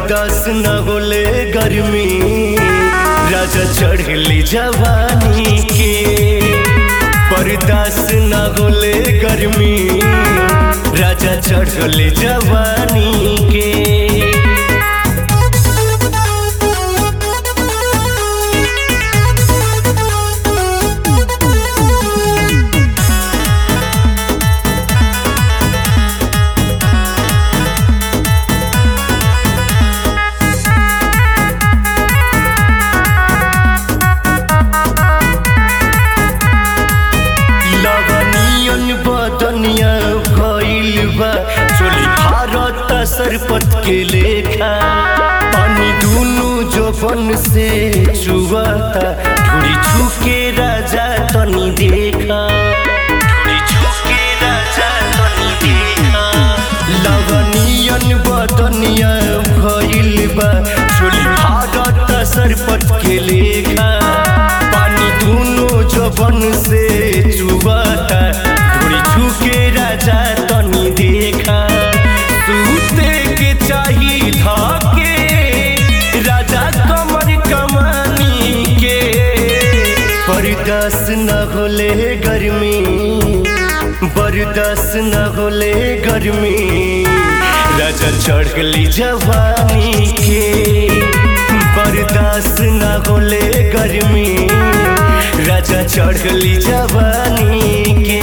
बर्दाश्त न होले गर्मी राजा चढ़ली जवानी के बर्दाश्त न होले गर्मी राजा चढ़ले जवानी के लवनियन बदनिया भइल बा चोली भारत सरपत के लेखा पानी दुनु जोबन से चुवाता ढुड़ी छुके राजा तनी देखा ढुड़ी छुके राजा तनी देखा लवनियन बदनिया भइल बा चोली भारत सरपत के लेखा पानी दुनु जोबन से चुबाता ढोड़ी छुके राजा तनी देखा सूते के चाही धाके राजा कमर कमानी के बर्दाश्त न होले गर्मी बर्दाश्त न होले गर्मी राजा चढ़ली जवानी के बर्दाश्त न होले गर्मी राजा चढ़ली जवानी के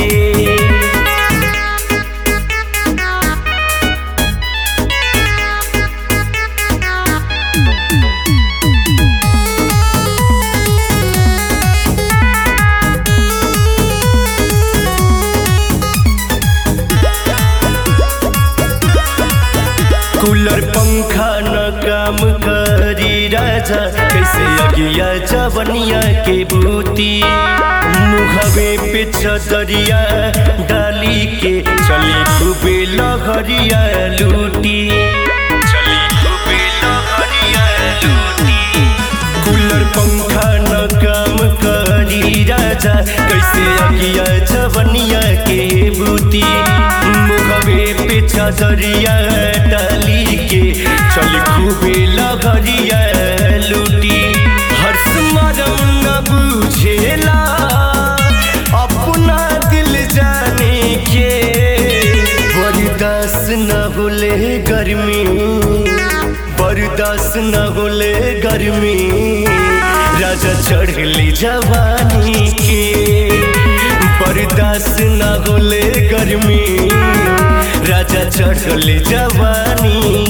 कूलर पंखा न काम करी राजा कैसे अगिया जवनिया के बूती मुहवे पे छतरिया डाली के चली खूबे लहरिया लूटी चली खूबे लहरिया लूटी कूलर पंखा न काम करी राजा कैसे अगिया जवनिया के बूती मुहवे पे छतरिया डाली के चल खूबे लगरिया लूटी हर्ष मरम न बुझेला अपना दिल जाने के बर्दाश्त न होले गर्मी बर्दाश्त न होले गर्मी राजा चढ़ली जवानी के बर्दाश्त न होले गर्मी राजा चढ़ले जवानी